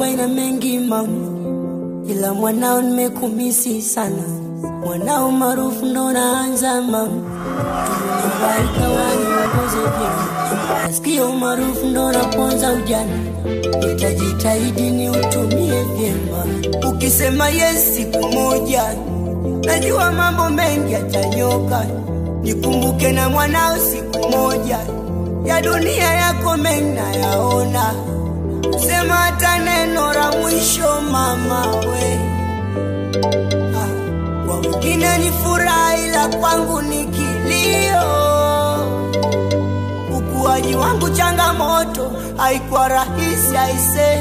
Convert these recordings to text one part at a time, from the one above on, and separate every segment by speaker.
Speaker 1: nyumba ina mengi mama, ila mwanao nimekumisi sana. Mwanao maarufu ndo naanza mama, tumebaika waniongoze vyema. Nasikia umaarufu ndo naponza ujana, nitajitahidi ni utumie vyema. Ukisema yes siku moja, najua mambo mengi yatanyoka. Nikumbuke na mwanao siku moja, ya dunia yako mengi nayaona. Sema hata neno la mwisho mama we. Ah, kwa wengine ni furaha, ila kwangu ni kilio. Ukuaji wangu changamoto, haikuwa rahisi aise,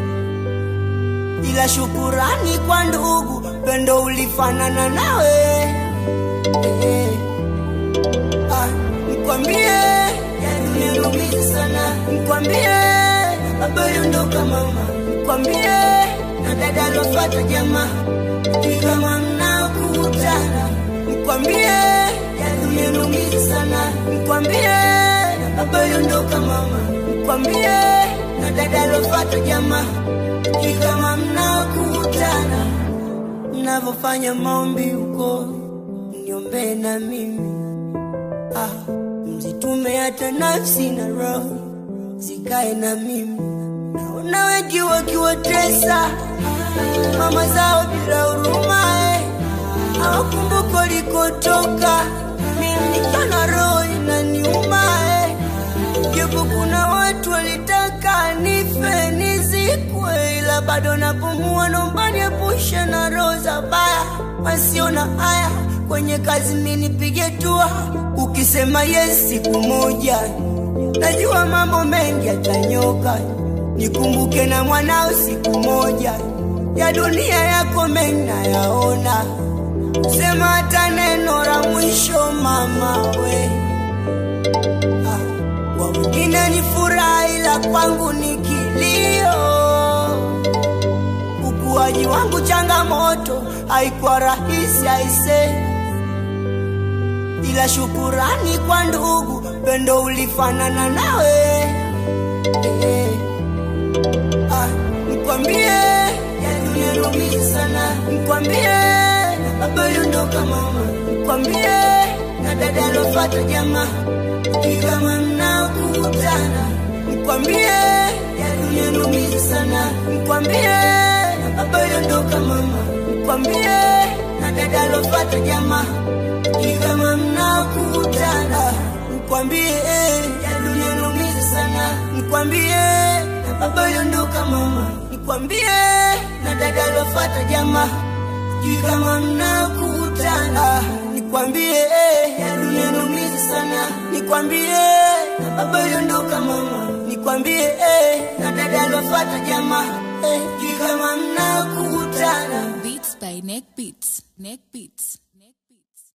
Speaker 1: ila shukurani kwa ndugu, pendo ulifanana nawe eh. Ah, nikwambie yaniumiza sana, nikwambie baba yondoka mama, nikwambie na dada alofata jamaa, ni kama mnakutana, nikwambie yaniumiza sana, nikwambie baba yondoka mama, nikwambie na dada alofata jamaa, ni kama mnakutana, mnavyofanya maombi huko, niombee na mimi ah, mzitume hata nafsi na roho zikae na mimi. Naona wengi wakiwatesa mama zao bila huruma, eh, hawakumbuka likotoka. Mimi nikiwa na roho inaniuma, eh, japo kuna watu walitaka nife nizikwe, ila bado napumua. Naomba niepushe na roho za baya wasio na haya kwenye kazi, mimi nipige tua. Ukisema yes siku moja, najua mambo mengi yatanyoka. Nikumbuke na mwanao siku moja, ya dunia yako mengi nayaona. Sema hata neno la mwisho mama we. Ah, kwa wengine ni furaha, ila kwangu ni kilio. Ukuaji wangu changamoto, haikuwa rahisi aise, ila shukurani kwa ndugu, pendo ulifanana nawe eh. Ah, nikwambie yaniumiza sana, nikwambie baba yondoka mama, nikwambie na dada alofata jamaa, ni kama mnakutana, nikwambie yaniumiza sana, nikwambie baba yondoka mama, nikwambie na dada alofata jamaa, ni kama mnakutana, nikwambie yaniumiza sana, nikwambie na baba yondoka mama, nikwambie na dada alofata jamaa, sijui kama mnakutana, nikwambie ya dunia inaumiza sana, nikwambie na baba yondoka mama, nikwambie na dada alofata jamaa, sijui kama mnakutana.
Speaker 2: Beats by Neck Beats. Neck Beats.